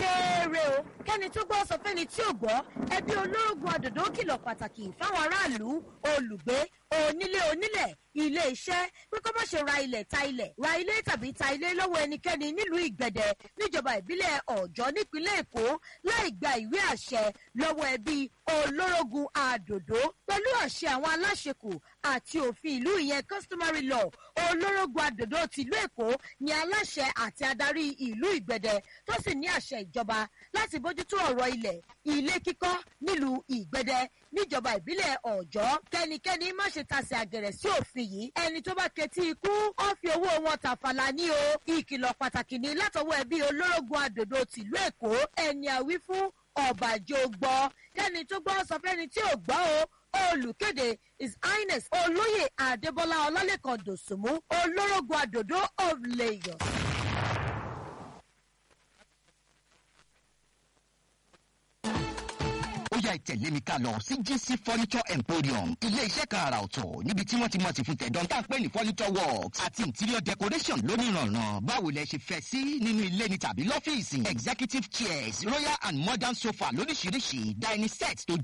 kéré o kẹ́ni tó gbọ́ sọ fẹ́ni tí ò gbọ́ ẹbí olórogún àdòdó kìlọ̀ pàtàkì fáwọn aráàlú olùgbé onílé onílẹ̀ ilé iṣẹ́ pé kó má ṣe ra ilẹ̀ ta ilẹ̀ ra ilé tàbí ta ilé lọ́wọ́ ẹnikẹ́ni nílùú ìgbẹ̀dẹ̀ níjọba ìbílẹ̀ ọ̀jọ́ nípínlẹ̀ èkó láì gba ìwé àṣẹ lọ́wọ́ ẹbí olórogún àdòdó pẹ̀lú àṣẹ àwọn aláṣekù àti òfin ìlú ìyẹn customary law olórogún àdòdó tìlú èkó ni aláṣẹ àti adarí ìlú ìgbẹ̀dẹ̀ tó sì ní àṣẹ ìjọba láti bójútó ọ̀rọ̀ ilẹ̀ ilé kíkọ́ nílùú ìgbẹ̀dẹ̀ níjọba ìbílẹ̀ ọ̀jọ́ kẹ́nikẹ́ni má ṣe tasẹ̀ àgẹ̀rẹ̀ sí òfin yìí ẹni tó bá ketí ikú ó fi owó wọn tàfàlà ní o ìkìlọ̀ pàtàkì ní látọwọ́ ẹbí olórogún àdòdó tìlú èkó ẹni àwí fún ọ̀bàjọ́ gbọ́ kẹ́ni tó gbọ́ sọ fẹ́ni tí ò gbọ́ o olùkéde his highness olóyè adébọlá ọlálẹ́kan dòsùnmú olórogún àdòdó of lagos. ó yá ìtẹ̀lé mi ká lọ sí gc furniture emporium ilé iṣẹ́ kan àrà ọ̀tọ̀ níbi tí wọ́n ti mọ̀ sí fún tẹ̀dán tá à ń pè ní furniture works àti interior decoration lónìrànràn báwo lẹ ṣe fẹ́ sí nínú ilé ni tàbí lọ́fíìsì executive chairs royal and modern sofa lóríṣiríṣi dining set tó